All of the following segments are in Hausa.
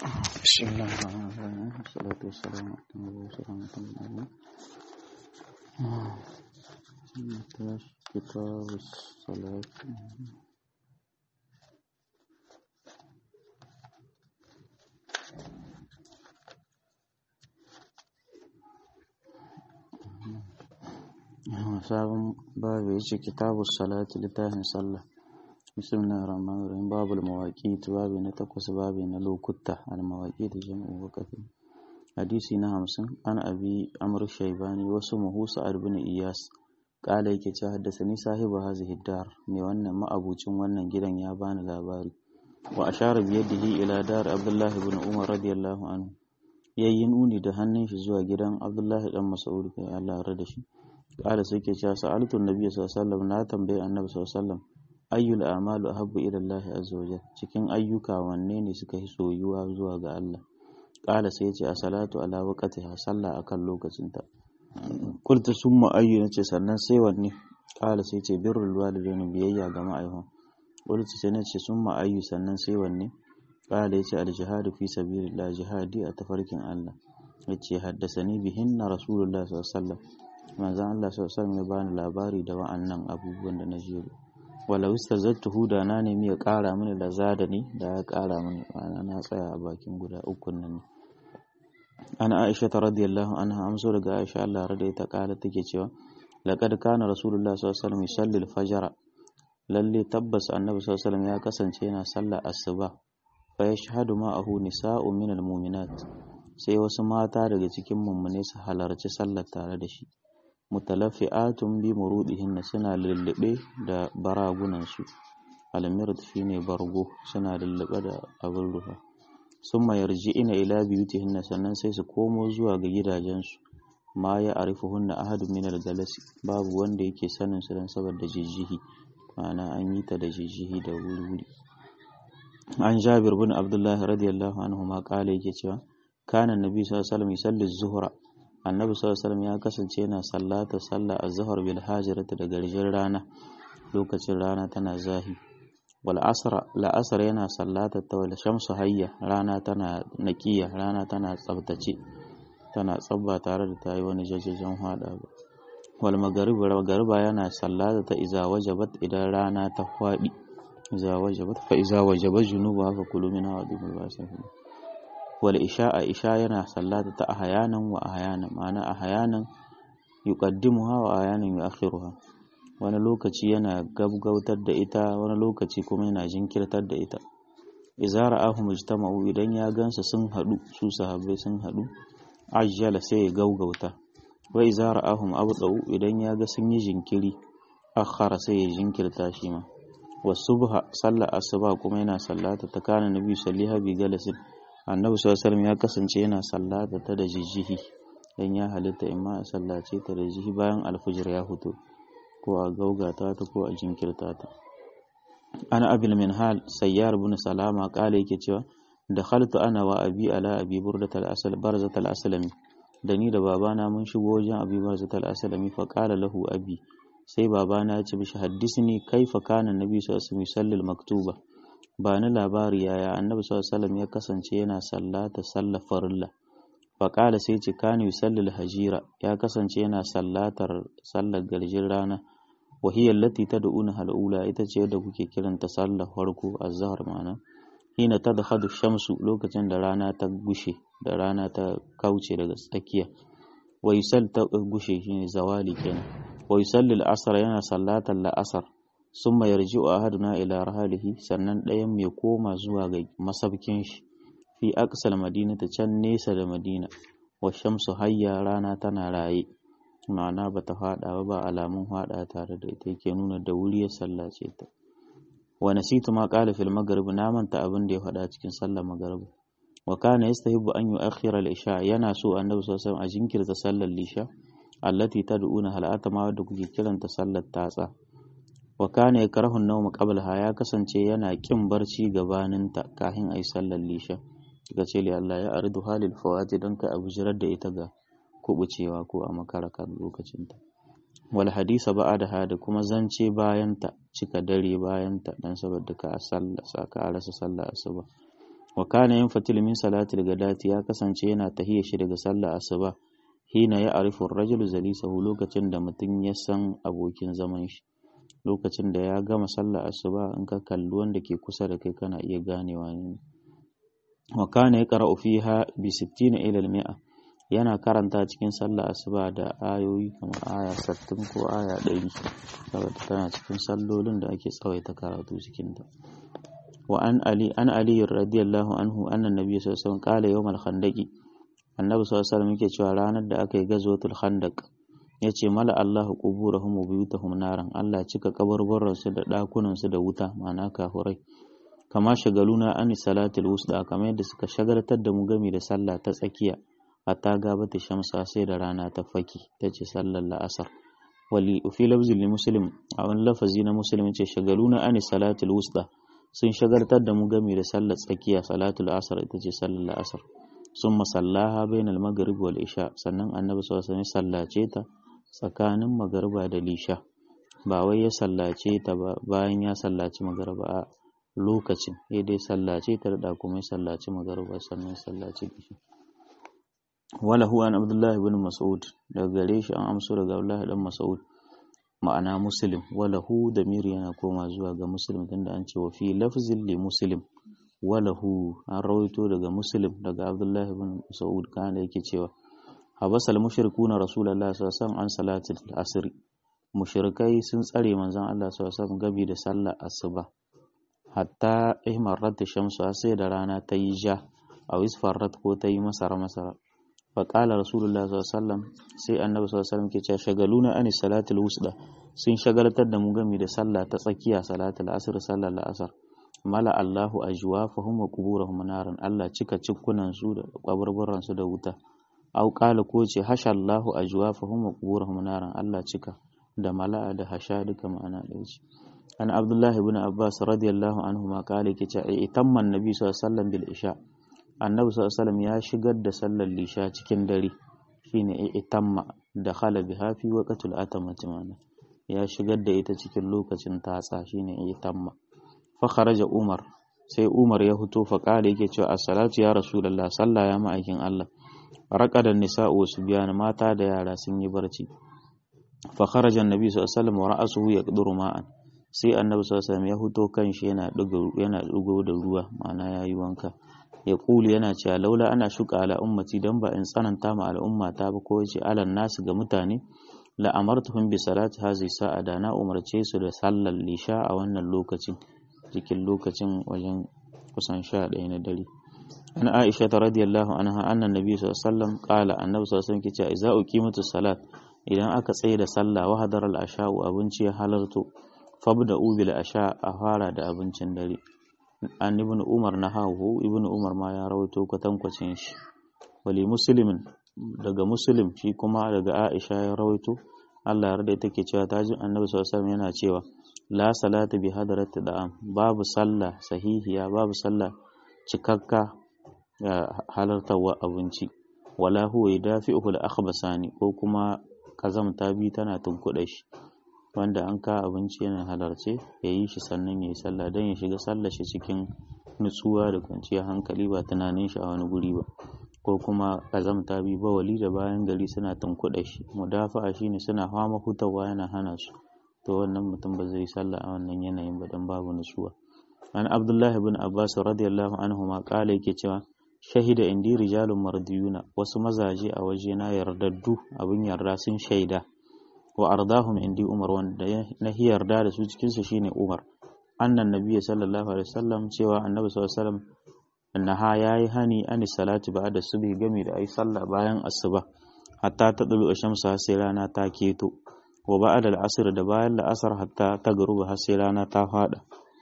بسم الله الرحمن الرحيم والصلاة والسلام على المبعوث رحمة للعالمين نتاش كتاب الصلاة sabon babu ya ce kitabu salati littafin sallah bismillahir rahmanir rahim babul mawaqit babu na takwas babu na lokuta al mawaqit jam'u waqti hadisi na hamsin an abi amr shaybani wasu muhu sa'ad bin iyas kala yake ce haddasani sahibu hazihi dar mai wannan ma'abucin wannan gidan ya bani labari wa ashara bi yadihi ila dar abdullah ibn umar radiyallahu anhu yayi nuni da hannun shi zuwa gidan abdullahi dan mas'ud kai Allah ya da shi kala sai ke cewa sa'altu annabi sallallahu alaihi wasallam na tambaye annabi sallallahu alaihi wasallam ayyul a'malu ahabbu ila Allah azza wajal cikin ayyuka wanne ne suka yi soyuwa zuwa ga Allah kala sai ce as-salatu ala waqtiha sallah akan lokacinta qultu summa ayyu nace sannan sai wanne kala sai ce birrul walidaini biyayya ga ma'aihon qultu sai nace summa ayyu sannan sai wanne kala yace al-jihadu fi sabilillah jihadi a tafarkin Allah yace haddasani bihinna rasulullah sallallahu alaihi wasallam manzon Allah sallallahu alaihi ya bani labari da wa'annan abubuwan da na jero walau istazattuhu da na nemi ya ƙara mini da zada ni da ya ƙara mini ma'ana na tsaya a bakin guda uku nan ne ana Aisha ta radiyallahu anha amso daga Aisha Allah rada ta ƙara take cewa laqad kana rasulullah sallallahu alaihi wasallam yusalli al-fajr lalle tabbas annabi sallallahu alaihi ya kasance yana sallar asuba fa yashhadu ma'ahu nisa'un minal mu'minat sai wasu mata daga cikin mummune su halarci sallar tare da shi mutalaffi'atun bi murudihinna suna lullube da baragunansu almirt shine bargo suna lullube da abin rufa summa yarji'ina ila biyutihinna sannan sai su komo zuwa ga gidajensu ma ya arifuhunna ahadun min galasi babu wanda yake sanin su dan saboda jijjihi ma'ana an yi ta da jijjihi da wuri an jabir bin abdullahi radiyallahu anhu ma kala yake cewa kana annabi sallallahu alaihi wasallam yusalli zuhra annabi sallallahu alaihi ya kasance yana sallata sallah az-zuhr bil hajirati da garjin rana lokacin rana tana zahi wal asr la asr yana sallata ta wal shamsu hayya rana tana naqiya rana tana tsabtace tana tsabba tare da tayi wani jajajen hada ba wal maghrib magriba yana sallata ta iza wajabat idan rana ta fadi iza wajabat fa iza wajabat junuba fa kulu min hawadul basin wal isha'a isha yana sallata ta ahyanan wa ahyanan ma'ana ahyanan yuqaddimuha wa ahyanan yu'akhiruha wani lokaci yana gabgautar da ita wani lokaci kuma yana jinkirtar da ita idza ra'ahu mujtama'u idan ya gansa sun hadu su sahabbai sun hadu ajjala sai ya gaugauta wa idza ra'ahum abdau idan ya ga sun yi jinkiri akhara sai ya jinkirta shi ma wasubha sallar asuba kuma yana sallata ta kana nabi salliha bi galasin annabi sallallahu ya kasance yana sallata ta da jijjihi dan ya halitta imma a sallace ta da jijjihi bayan alfujir ya fito ko a gaugata ta ko a jinkirta ta ana abil minhal sayyar ibn salama kala yake cewa dakhaltu ana wa abi ala abi burdat al-asal barzat al-aslami da ni da babana mun shigo wajen abi barzat al-aslami fa qala lahu abi sai babana ya ce bishi haddisni kaifa kana nabi sallallahu alaihi wasallam maktuba ba ni labari yaya annabi sallallahu ya kasance yana sallata sallar farilla faƙala sai ce kani yusallil hajira ya kasance yana sallatar sallar garjin rana wa hiya allati tad'una halula ita ce da kuke kiranta sallar farko azhar ma'ana hina tadkhadu shamsu lokacin da rana ta gushe da rana ta kauce daga tsakiya wa yusall ta gushe shine zawali kenan wa yusallil asr yana sallatar la'asar summa yarji'u ahaduna ila rahalihi sannan ɗayan mai koma zuwa ga masabkin shi fi aqsal madinata can nesa da madina wa shamsu hayya rana tana raye ma'ana bata fada ba ba alamun fada tare da ita yake nuna da wuri ya sallace ta wa nasitu ma qala fil maghrib na manta abin da ya faɗa cikin sallar maghrib wa kana yastahibbu an yu'akhkhira al-isha yana so annabi sallallahu alaihi wasallam a jinkirta sallar lisha allati tad'una halata ma wadda kuke kiranta sallar tatsa wa kana yakrahu an-nawm qablaha ya kasance yana kin barci gabaninta kafin ayi sallar lisha kika ce li Allah ya aridu halil fawati dan ka abujirar da ita ga kubucewa ko a makara kan lokacin ta wal hadisa ba'da da kuma zance bayan ta cika dare bayan ta dan saboda ka sallah ka rasa sallah asuba wa kana yanfatil min salatil gadati ya kasance yana tahiyya shi daga sallar asuba hina ya arifu rajulu zalisahu lokacin da mutum ya san abokin zaman shi lokacin da ya gama sallar asuba in ka kalli wanda ke kusa da kai kana iya ganewa ne wa kana yaqra'u fiha bi 60 ila al-mi'a yana karanta cikin sallar asuba da ayoyi kamar aya 60 ko aya 100 saboda tana cikin sallolin da ake tsawaita karatu cikin ta wa an ali an ali radiyallahu anhu anna nabiy sallallahu alaihi wasallam qala yawm al-khandaqi annabi sallallahu alaihi wasallam yake cewa ranar da aka yi gazwatul khandaq yace mala Allahu quburahum wa buyutahum naran Allah cika kaburburan su da dakunan su da wuta ma'ana kafurai kama shagaluna an salatul wusta kamar yadda suka shagaltar da mu gami da sallah ta tsakiya hatta gabata shamsa sai da rana ta faki tace sallar la'asar wali fi lafzin li muslim a wani lafazi na muslim ce shagaluna an salatul wusta sun shagaltar da mu gami da sallar tsakiya salatul asar ita ce sallar la'asar sun masallaha bainal maghrib wal isha sannan annabi sallallahu alaihi sallace ta tsakanin magariba da lisha ba wai ya sallace ta ba bayan ya sallaci magariba a lokacin ya dai sallace ta da kuma ya sallaci magariba sannan sallaci lisha wala huwa an abdullahi ibn mas'ud daga gare shi an amso daga abdullahi dan mas'ud ma'ana muslim wala hu da miri yana koma zuwa ga muslim tunda an ce wa fi lafzin li muslim walahu an rawaito daga muslim daga abdullahi bin sa'ud kana yake cewa habasal mushrikuna rasulullahi sallallahu alaihi wasallam an salatul asr mushrikai sun tsare manzon Allah sallallahu alaihi wasallam gabi da sallar asuba hatta ihmarat shamsu sai da rana ta yi ja a wisfarrat ko ta yi masara masara fa qala rasulullahi sallallahu alaihi wasallam sai annabi sallallahu alaihi wasallam ke cewa shagaluna an salatul wusda sun shagaltar da mu gami da sallah ta tsakiya salatul asr sallar la'asar mala Allahu ajwafahum wa quburahum naran Allah cika cikkunan su da kaburburan su da wuta au qala ko ce hasha Allahu ajwafahum wa quburahum naran Allah cika da mala'a da hasha duka ma'ana ɗaya ce an Abdullahi ibn Abbas radiyallahu anhu ma qala yake ce itamman nabi sallallahu alaihi wasallam bil isha annabi sallallahu alaihi wasallam ya shigar da sallar lisha cikin dare shine itamma da khala biha fi waqtul atamati ma'ana ya shigar da ita cikin lokacin tatsa shine itamma fakharaja Umar sai Umar ya fito fa kale yake cewa as-salatu ya rasulullah sallah ya ma'aikin Allah raqada nisa'u subyan mata da yara sun yi barci fa kharaja annabi sallallahu alaihi wasallam wa ra'suhu yaqduru ma'an sai annabi sallallahu alaihi wasallam ya fito kanshi yana dugo yana dugo da ruwa ma'ana yayi wanka ya kuli yana cewa laula ana shuka ala ummati dan ba in tsananta ma al'umma ta ba ko yace alan nasu ga mutane la amartuhum bi salati hazi sa'a da na umarce su da sallar lisha a wannan lokacin cikin lokacin wajen kusan sha ɗaya na dare an aisha ta radiyallahu anha annan nabi sallallahu alaihi wasallam qala annabi sallallahu alaihi wasallam ke cewa idza uqimatu salat idan aka tsaye da sallah wa hadara al-asha'u abinci ya halarto fabda'u bil asha a fara da abincin dare an ibn umar na hahu ibn umar ma ya rawaito kwatankwacin shi wali muslimin daga muslim shi kuma daga aisha ya rawaito Allah ya rada take cewa ta ji annabi sallallahu alaihi wasallam yana cewa la salata bi hadarati da'am babu sallah sahihiya babu sallah cikakka halartarwa abinci wala huwa yudafi'uhu al-akhbasani ko kuma kazamta bi tana tunkuɗa shi wanda an ka abinci yana halarce ya yi shi sannan ya yi sallah don ya shiga sallah shi cikin nutsuwa da kwanciyar hankali ba tunanin shi a wani guri ba ko kuma kazamta bi bawali da bayan gari suna tunkuɗa shi mudafa'a shine suna fama hutawa yana hana su to wannan mutum ba zai sallah a wannan yanayin ba dan babu nutsuwa an abdullahi bin abbas radiyallahu anhu ma kala yake cewa shahida indi rijalun mardiyuna wasu mazaje a waje na yardaddu abin yarda sun shaida wa ardahum indi umar wanda na yarda da su cikin su shine umar annan nabiyyi sallallahu alaihi wasallam cewa annabi sallallahu alaihi wasallam annaha yayi hani ani salati ba'da subhi gami da ai sallah bayan asuba hatta ta dulu shamsu sai rana ta keto wa ba'da al-asr da bayan la'asar hatta ta garuba har sai rana ta fada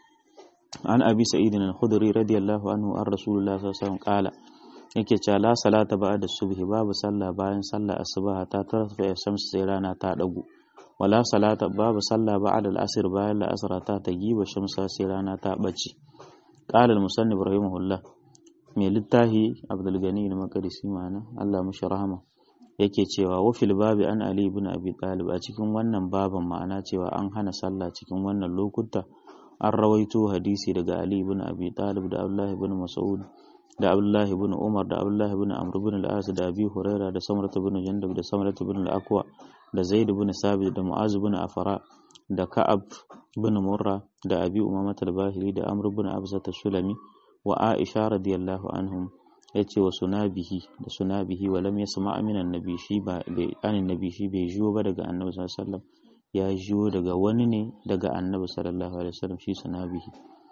an abi sa'id al-khudri radiyallahu anhu an rasulullah sallallahu alaihi wasallam qala yake cewa la salata ba'da subhi babu sallah bayan sallah asuba ta tarfa shamsu sai rana ta dagu wala salata babu sallah ba'da al-asr bayan al-asr ta tagiba shamsu sai rana ta bace qala al-musannif rahimahullah mai littahi abdul gani al-maqdisi mana Allah mushi rahama yake cewa wa fil babi an ali ibn abi talib a cikin wannan baban ma'ana cewa an hana sallah cikin wannan lokuta an rawaito hadisi daga Ali ibn Abi Talib da Abdullah ibn Mas'ud da Abdullah ibn Umar da Abdullah ibn Amr ibn al-As da Abi Huraira da Samrat ibn Jandab da Samrat ibn al-Aqwa da Zaid ibn Sabit da Mu'az ibn Afara da Ka'ab ibn Murra da Abi Umamah al-Bahili da Amr ibn Abza sulami wa Aisha radiyallahu anhum yace wa sunabihi da sunabihi wa lam yasma' min annabi shi ba bai annabi shi bai jiyo ba daga annabi sallallahu alaihi wasallam ya jiyo daga wani ne daga annabi sallallahu alaihi wasallam shi sunabihi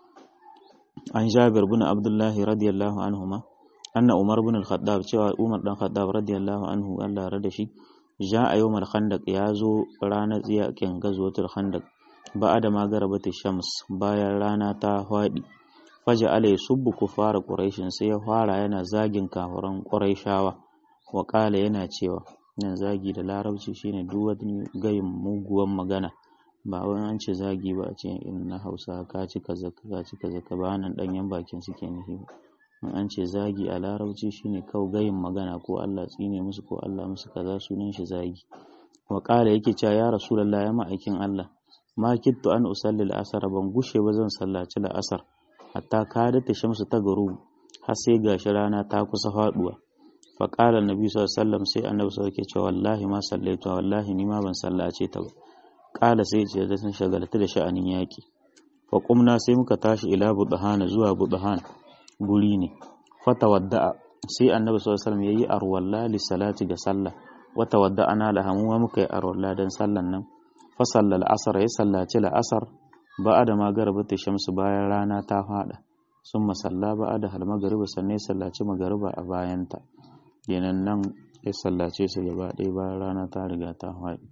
an Jabir ibn Abdullah radiyallahu anhuma anna Umar ibn al-Khattab cewa Umar dan Khattab radiyallahu anhu Allah rada shi ja a yawmal khandaq ya zo ranar tsiyakin gazwatul khandaq ba da magarabati shams bayan rana ta hwadi faja ala yasubbu kufara quraishin sai ya fara yana zagin kafiran quraishawa wa qala yana cewa nan zagi da larabci shine duk wani gayin muguwan magana ba wani an ce zagi ba a ce in na hausa ka ci kaza ka ci kaza ka ba nan danyen bakin suke nufi in an ce zagi a larabci shine kawai gayin magana ko Allah tsine musu ko Allah musu kaza sunan shi zagi wa qala yake cewa ya rasulullahi ya ma'aikin Allah ma kittu an usalli al-asr ban gushe ba zan sallaci al-asr hatta kadata shamsu ta garu har sai gashi rana ta kusa faduwa fa qala annabi sallallahu alaihi wasallam sai annabi sallallahu alaihi cewa wallahi ma sallaitu wallahi ni ma ban sallace ta ba qala sai ce da sun shagalta da sha'anin yaki fa qumna sai muka tashi ila budhana zuwa budhan guri ne fata wadda'a sai annabi sallallahu alaihi wasallam yayi arwalla li salati ga sallah wata wadda ana lahamuwa muka yi arwalla dan sallan nan fa sallal asr ya sallaci la asr ba'a da magaribata shamsu bayan rana ta fada sun masalla ba'a da hal magariba sannan ya sallaci magariba a bayanta kenan nan ya sallace su gaba ɗaya bayan rana ta riga ta faɗi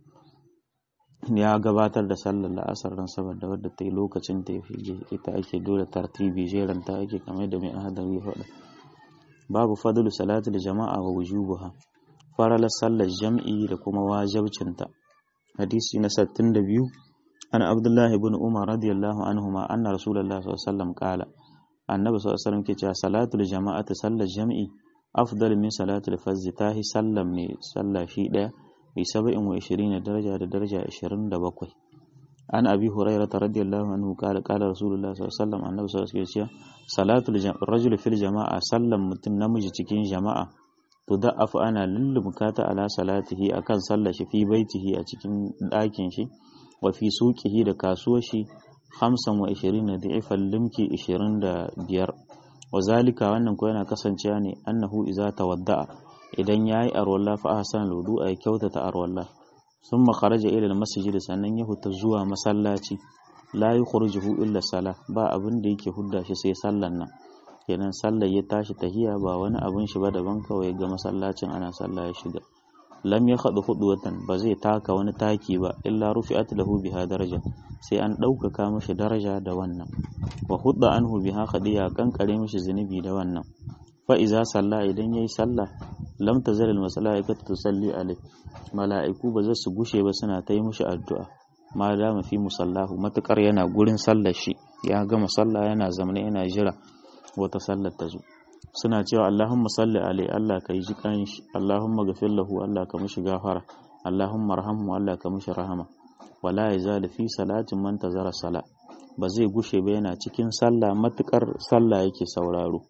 ya gabatar da sallar la'asar ran saboda wadda ta yi lokacin ta yi ita ake dole tartibi jeran ta ake kamar da mai ahadari ya faɗa babu fadlu salatul jama'a wa wujubuha faralar sallar jam'i da kuma wajibcinta hadisi na 62 an abdullahi ibn umar radiyallahu anhuma anna rasulullahi sallallahu alaihi wasallam qala annabi sallallahu alaihi wasallam ke cewa salatul jama'ati sallar jam'i afdal min salatul fazz tahi sallam ne sallah shi daya bi saba'in wa ishirin daraja da daraja ishirin da bakwai an abi huraira ta radiyallahu anhu kala kala rasulullah sallallahu alaihi wasallam annabi sallallahu alaihi wasallam salatul rajul fil jama'a sallan mutum namiji cikin jama'a to da'afu ana lullumkata ala salatihi akan sallar shi fi baitihi a cikin ɗakin shi wa fi suqihi da kasuwar shi hamsin wa ishirin da da'ifan limki ishirin da biyar wa zalika wannan ko yana kasancewa ne annahu iza tawadda'a idan ya yi arwallah fa ahsan ludu a kyautata arwallah sun makaraja ila masjid sannan ya huta zuwa masallaci la yukhrijuhu illa sala ba abin da yake hudda shi sai sallan nan kenan sallar ya tashi tahiya ba wani abin shi ba daban kawai ga masallacin ana sallah ya shiga lam ya khadu watan ba zai taka wani taki ba illa rufi'at lahu biha daraja sai an ɗaukaka mashi daraja da wannan wa hudda anhu biha khadiya kankare mashi zunubi da wannan fa iza salla idan yayi sallah lam tazal al malaikatu tusalli alai mala'iku ba za su gushe ba suna ta yi mushi addu'a ma dama fi musallahu matukar yana gurin sallar shi ya gama sallah yana zamane yana jira wata sallar ta zo suna cewa Allahumma salli alai Allah ka yi jikan shi Allahumma gafir lahu Allah ka mishi gafara Allahumma rahamhu Allah ka mishi rahama wala yazal fi salatin man tazara sala ba zai gushe ba yana cikin sallah matukar sallah yake sauraro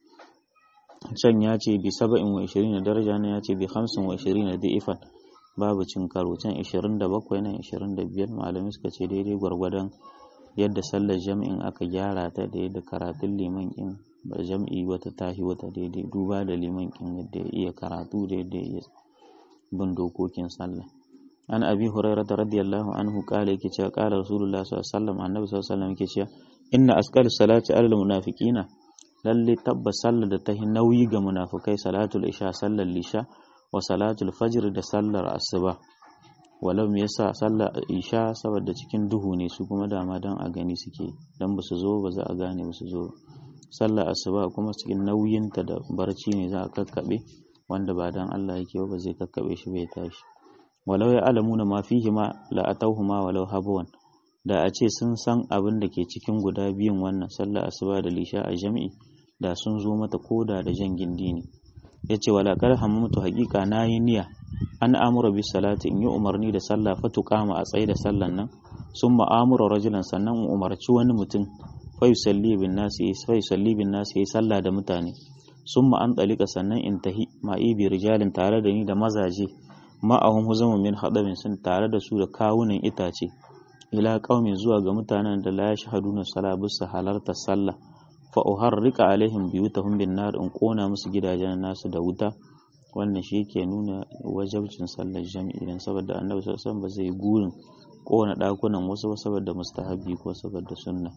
can ya ce bi saba'in wa ishirin da daraja ne ya ce bi hamsin wa ishirin da da'ifan babu cin karo can ishirin da bakwai nan ishirin da biyar malamai suka ce daidai gwargwadon yadda sallar jam'in aka gyara ta da yadda karatun liman in ba jam'i wata tahi wata daidai duba da liman in yadda ya iya karatu da yadda ya iya bin dokokin sallah an abi hurairah radiyallahu anhu kala yake cewa kala rasulullah sallallahu alaihi wasallam annabi sallallahu alaihi wasallam yake cewa inna asqal salati alal munafiqina lalle tabbas sallar da ta nauyi ga munafukai salatul isha sallar lisha wa salatul fajr da sallar asuba walau me yasa sallar isha saboda cikin duhu ne su kuma dama dan a gani suke dan ba su zo ba za a gane ba su zo sallar asuba kuma cikin nauyinta da barci ne za a kakkabe wanda ba dan Allah yake ba zai kakkabe shi bai tashi walau ya alamuna ma fihi ma la atawhuma walau habwan da a ce sun san abin da ke cikin guda biyun wannan sallar asuba da lisha a jami'i da sun zo mata koda da jan gindi ne ya ce walakar hammatu haƙiƙa na yi niyya an amura bi salati in yi umarni da sallah fatu kama a tsaye da sallan nan sun ma'amura rajulan sannan in umarci wani mutum fa yusalli bin nasi fa yusalli bin nasi yayi sallah da mutane summa an dalika sannan in tahi ma'i bi rijalin tare da ni da mazaje ma'ahum huzamun min hadabin sun tare da su da kawunan itace ila qaumin zuwa ga mutanen da la yashhaduna sala bisa halarta sallah fa uharrika alaihim biyutahum bin nar in kona musu gidajen nasu da wuta wannan shi yake nuna wajabcin sallar jami'i dan saboda annabi sallallahu alaihi wasallam ba zai gurin kona dakunan wasu ba saboda mustahabi ko saboda sunna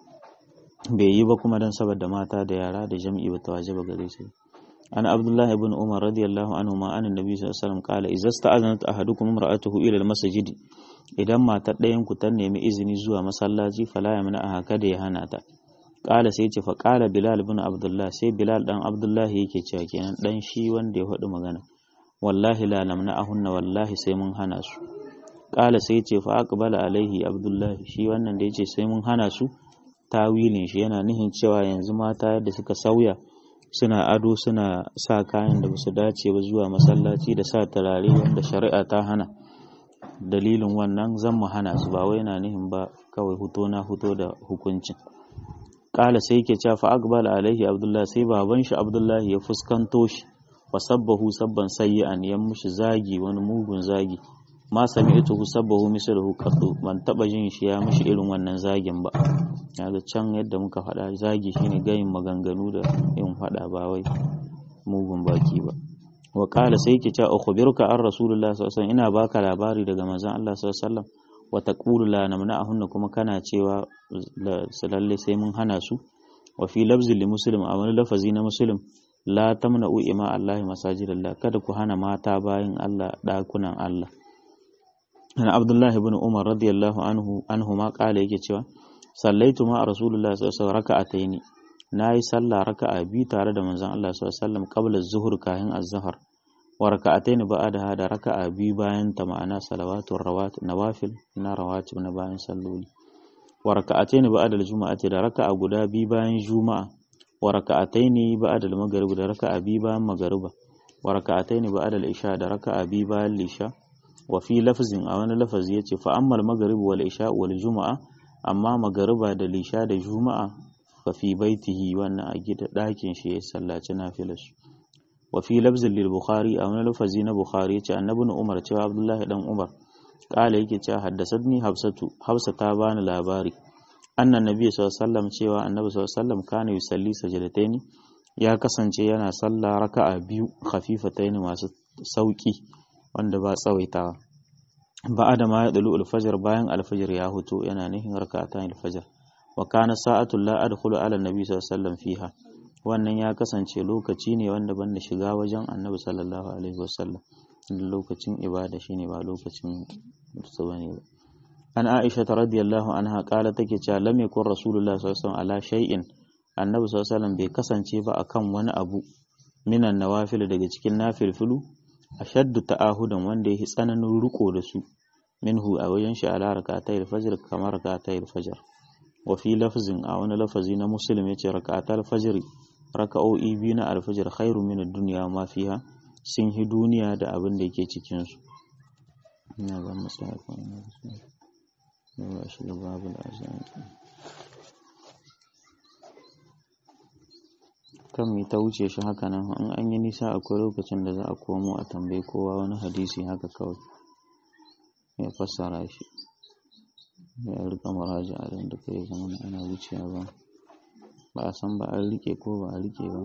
bai yi ba kuma dan saboda mata da yara da jami'i ba ta wajaba gare su an abdullah ibn umar radiyallahu anhu ma an annabi sallallahu alaihi wasallam qala idza sta'azanat ahadukum imra'atuhu ila al-masjid idan matar ɗayan ku ta nemi izini zuwa masallaci fala yamna aha kada ya hana ta qala sai ce fa qala bilal ibn abdullah sai bilal dan abdullah yake cewa kenan dan shi wanda ya faɗi magana wallahi la namna ahunna wallahi sai mun hana su qala sai ce fa aqbala alaihi abdullah shi wannan da yace sai mun hana su tawilin shi yana nihin cewa yanzu mata yadda suka sauya suna ado suna sa kayan da basu dace ba zuwa masallaci da sa turare wanda shari'a ta hana dalilin wannan zan mu hana su ba wai yana nihin ba kawai huto na huto da hukuncin kala sai yake cewa fa aqbala alaihi abdullahi sai baban shi abdullahi ya fuskanto shi wa sabbahu sabban sayyi'an ya mushi zagi wani mugun zagi ma sami'tuhu sabbahu mislahu qattu ban taba jin shi ya mushi irin wannan zagin ba yaga can yadda muka faɗa zagi shine gayin maganganu da yin faɗa ba wai mugun baki ba wa qala sai yake cewa ukhbiruka an rasulullah sallallahu alaihi wasallam ina baka labari daga manzon Allah sallallahu alaihi wasallam wa taqulu la namna'ahunna kuma kana cewa lalle sai mun hana su wa fi lafzi li muslim a wani lafazi na muslim la tamna'u ima Allah masajidallah kada ku hana mata bayin Allah dakunan Allah ana abdullahi ibn umar radiyallahu anhu anhu ma kala yake cewa sallaitu ma rasulullah sallallahu alaihi wasallam raka'ataini nayi sallah raka'a bi tare da manzon Allah sallallahu alaihi wasallam qabla az-zuhr kahin az-zuhr wa raka'ataini ba'da da raka'a bi bayan ta ma'ana salawatul rawat nawafil na rawatib na bayan salloli wa raka'ataini ba'da al-jum'ati da raka'a guda bi bayan juma'a wa raka'ataini ba'da al-maghrib da raka'a bi bayan maghriba wa raka'ataini ba'da al-isha da raka'a bi bayan lisha wa fi lafzin a wani lafazi yace fa ammal maghrib wal isha wal juma'a amma magariba da lisha da juma'a fa fi baitihi wannan a gida ɗakin shi ya sallaci nafilar su wa fi lafzin lil bukhari a wani lafazi na bukhari yace annabi umar cewa abdullahi dan umar kala yake cewa haddasatni hafsatu hafsa ta bani labari annan nabi sallallahu alaihi wasallam cewa annabi sallallahu alaihi wasallam kana yusalli sajadataini ya kasance yana sallah raka'a biyu khafifataini masu sauki wanda ba tsawaitawa ba'ada ma ya dalu alfajar bayan alfajar ya huto yana nufin raka'atan alfajar wa kana sa'atul la adkhulu ala nabi sallallahu alaihi wasallam fiha wannan ya kasance lokaci ne wanda ban da shiga wajen annabi sallallahu alaihi wasallam lokacin ibada shine ba lokacin su bane ba an aisha radiyallahu anha kala take cewa lam yakun rasulullah sallallahu alaihi wasallam ala shay'in annabi sallallahu alaihi wasallam bai kasance ba akan wani abu minan nawafil daga cikin nafilfilu ashaddu ta'ahudan wanda yake tsananin riko da su minhu a wajen shi ala rak'atay al-fajr kamar rak'atay al-fajr wa fi lafzin a wani lafazi na muslim yace rak'atay al-fajr raka'o'i biyu na al-fajr khairu min ad-dunya ma fiha sun hi duniya da abin da yake cikin su ina ga masaya ko ina da shi babu azan kan mi ta wuce shi haka nan in an yi nisa akwai lokacin da za a komo a tambayi kowa wani hadisi haka kawai ya fassara shi ya rika maraji a da kai zama ana wucewa ba ba a san ba an rike ko ba a rike ba